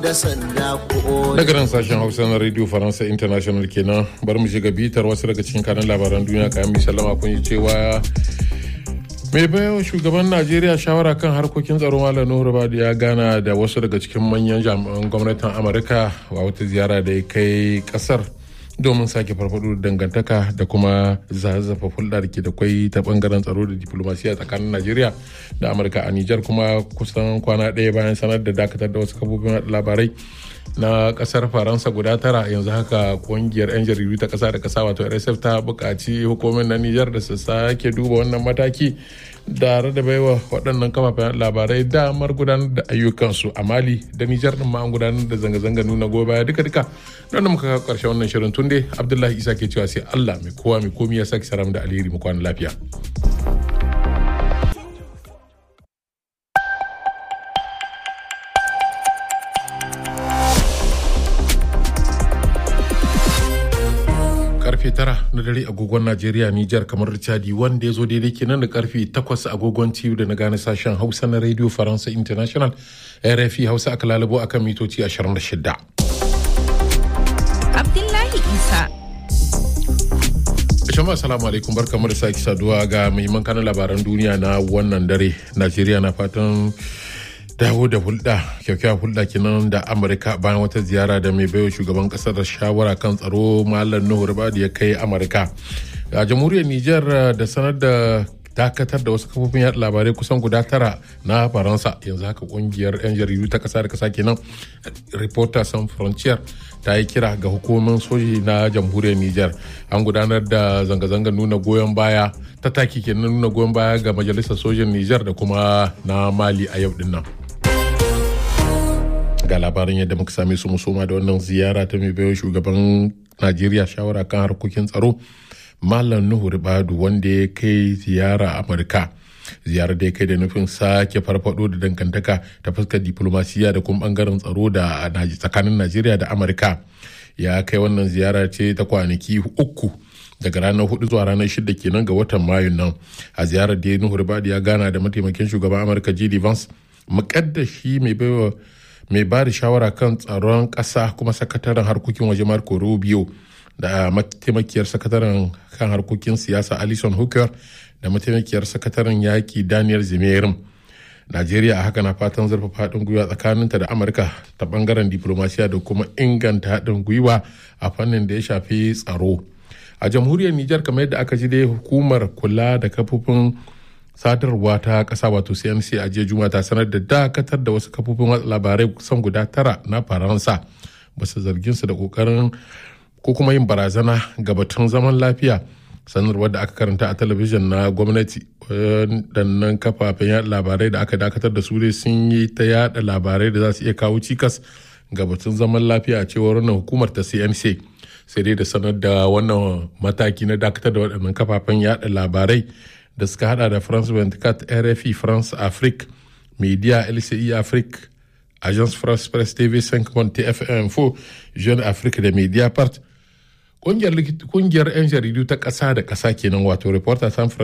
da sanda ko daga nan sashen hausa na radio faransa international kenan bar mu shiga bitar wasu daga cikin kanan labaran duniya kayan mai sallama kun yi cewa mai bayan shugaban najeriya shawara kan harkokin tsaro malam nuhu badi ya gana da wasu daga cikin manyan jami'an gwamnatin amurka a wata ziyara da ya kai kasar domin sake farfado da dangantaka da kuma zazzafa hulɗa da ke da kwai ta bangaren tsaro da diplomasiya tsakanin najeriya da amurka a nijar kuma kusan kwana ɗaya bayan sanar da dakatar da wasu kafofin labarai na kasar faransa guda tara yanzu haka kungiyar 'yan jaridu ta kasa da kasa wato rsf ta buƙaci hukumar na nijar da su sake duba wannan mataki da da baiwa waɗannan kafafen labarai damar gudanar da ayyukansu a mali da nijar ɗin ma an gudanar da zanga-zanga nuna goyon baya duka duka don da muka kawo ƙarshen wannan shirin tunde abdullahi isa ke cewa sai allah mai kowa mai komi ya sake saram da alheri mu kwana lafiya. karfe tara na dare agogon Najeriya Nijar kamar Chadi wanda ya zo daidai kenan da karfe takwas agogon TU da na gane sashen Hausa na Radio Faransa International RFI Hausa aka lalabo akan mitoci 26. Abdullahi Isa. Jama'a salamu alaikum barkamu da sake saduwa ga muhimman kanan labaran duniya na wannan dare. Najeriya na fatan dawo da hulɗa kyakkyawar hulɗa kenan da amurka bayan wata ziyara da mai baiwa shugaban ƙasar da shawara kan tsaro malam nuhu ribadu ya kai amurka a jamhuriyar niger da sanar da dakatar da wasu kafofin yaɗa labarai kusan guda tara na faransa yanzu haka kungiyar 'yan jaridu ta ƙasa da ƙasa kenan reporter sans frontier ta yi kira ga hukumomin soji na jamhuriyar niger an gudanar da zanga-zangar nuna goyon baya ta taki kenan nuna goyon baya ga majalisar sojin niger da kuma na mali a yau din nan. ga labarin yadda muka same su musoma da wannan ziyara ta mai baiwa shugaban najeriya shawara kan harkokin tsaro malam nuhu ribadu wanda ya kai ziyara amurka ziyarar da ya kai da nufin sake farfado da dangantaka ta fuskar diplomasiya da kuma bangaren tsaro da tsakanin najeriya da amurka ya kai wannan ziyara ce ta kwanaki uku daga ranar hudu zuwa ranar shida kenan ga watan mayun nan a ziyarar da ya nuhu ribadu ya gana da mataimakin shugaban amurka jd vance mukaddashi mai baiwa mai ba da shawara kan tsaron ƙasa kuma sakataren harkokin waje marco rubio da mataimakiyar sakataren kan harkokin siyasa alison hooker da mataimakiyar sakataren yaƙi daniel zimerin najeriya a haka na fatan zurfafa haɗin gwiwa tsakaninta da amurka ta ɓangaren diplomasiya da kuma inganta haɗin gwiwa a fannin da ya shafi tsaro a jamhuriyar nijar kamar yadda aka ji dai hukumar kula da kafofin sadarwa ta kasa wato cnc a jiya juma ta sanar da dakatar da wasu kafofin watsa labarai kusan guda tara na faransa basu zargin su da kokarin ko kuma yin barazana ga batun zaman lafiya sanarwar da aka karanta a talabijin na gwamnati waɗannan kafafen yada labarai da aka dakatar da su dai sun yi ta yada labarai da za su iya kawo cikas ga batun zaman lafiya a cewar wannan hukumar ta cnc sai dai da sanar da wannan mataki na dakatar da waɗannan kafafen yada labarai da suka hada da france 24 rfi france afrique media lci afrique agence france presse tv 5 tfm 4 jeune afrique da media part kungiyar 'yan jaridu ta ƙasa da ƙasa kenan wato reporter san